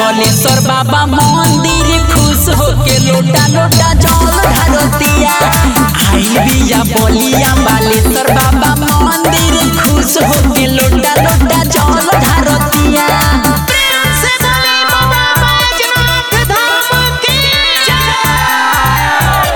बलेश्वर बाबा मंदिर खुश होके लोटा लोटा जल ढारतिया आइल बिया बलिया बालेश्वर बाबा मंदिर खुश होके लोटा लोटा जल ढारतिया प्रेम से बोले बाबा बैजनाथ धाम की जय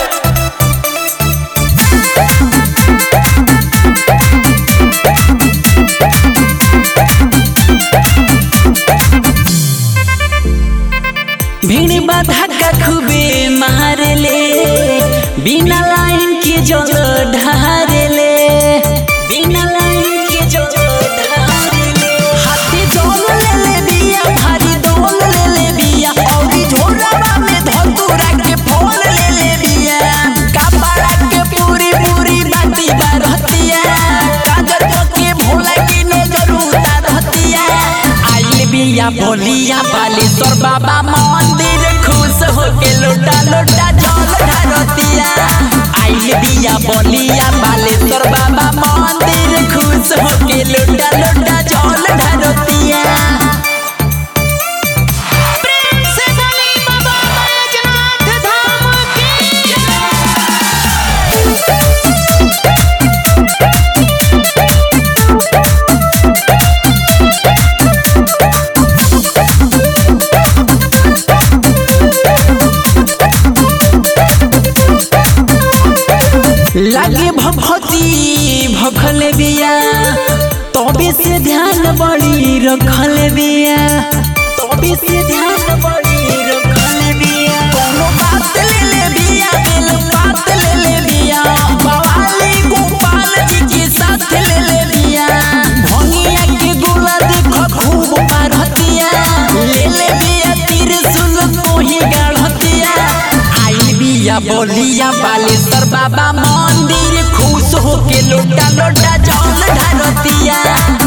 भीड़ बाधा का खूबे मार ले बिना लाइन के जल ढार ले बिना लाइन के जल ढार ले हाथी जल ले ले बिया भारी डोल ले ले बिया औरी झोरावा में धतूरा के फल ले ले बिया कपड़ा के पूरी पूरी बाटी बारतिया काजर के भोला की नजर उतारतिया आइल बिया बोलिया बालेश्वर बाबा मंदिर खुश होके लोटा लोटा जल ढारतिया आइल बिया बोलिया बालेश्वर बाबा मंदिर खुश होके लोटा लोटा जल ढारतिया प्रेम से बोले बाबा बैजनाथ धाम की जय लागे भभती भखल बिया तबे से ध्यान बड़ी रखल बिया तबे से ध्यान बड़ी रखल बिया कोनो बात ले ले बिया दिल बात ले ले बिया बवाली गोपाल जी के साथ ले ले बिया भंगिया के गोला देखो खूब पारतिया ले ले बिया त्रिशूल कोही गाढ़तिया आई बिया बोलिया बालेश्वर बाबा मंदिर खुश होके लोटा लोटा जल ढारतिया